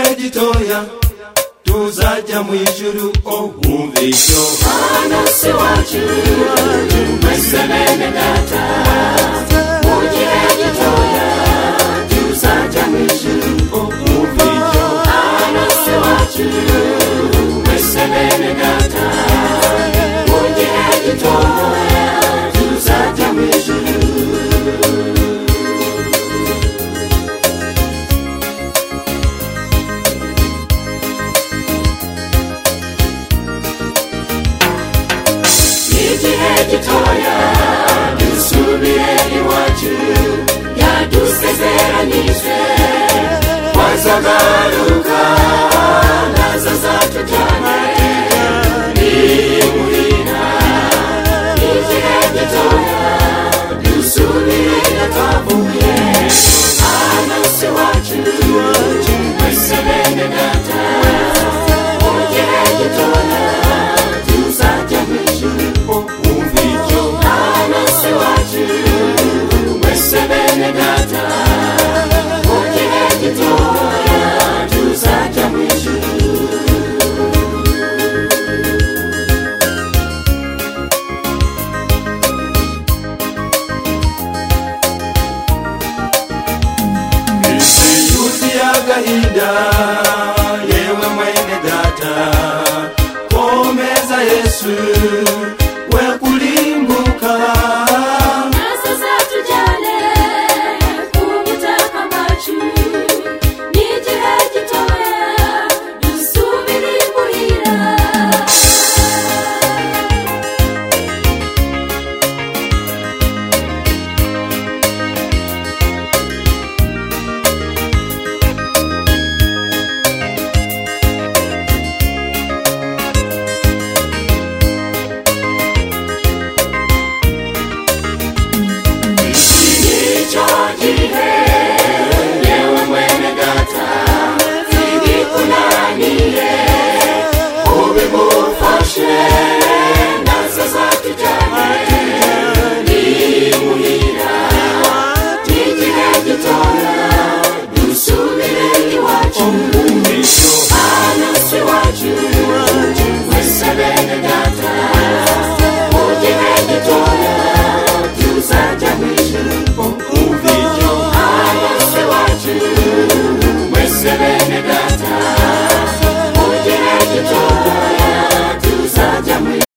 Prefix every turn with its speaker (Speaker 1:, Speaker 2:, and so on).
Speaker 1: tuzajya tuzajya mu ijuru oh wumve icyo
Speaker 2: hano se wacu mwese bene data mugire gitoya tuzajya mu ijuru
Speaker 1: oh wumve icyo
Speaker 2: hano se wacu mwese bene data mugire gitoya tuzajya mu ijuru igihe gitoya dusubire iwacu yadusezeranyije wazagaruka nazo zatujyane nimuhira igihe gitoya dusubire iyo twavuye hano si iwacu mwese bene data mu gihe gitoya tuzajya mu ijuru
Speaker 1: oh wumve icyo
Speaker 2: Anansi wacu wese bene data mu gihe gitoya tuzajya mu ijuru
Speaker 1: isi yuzuye agahinda yewe mwene data komeza yesu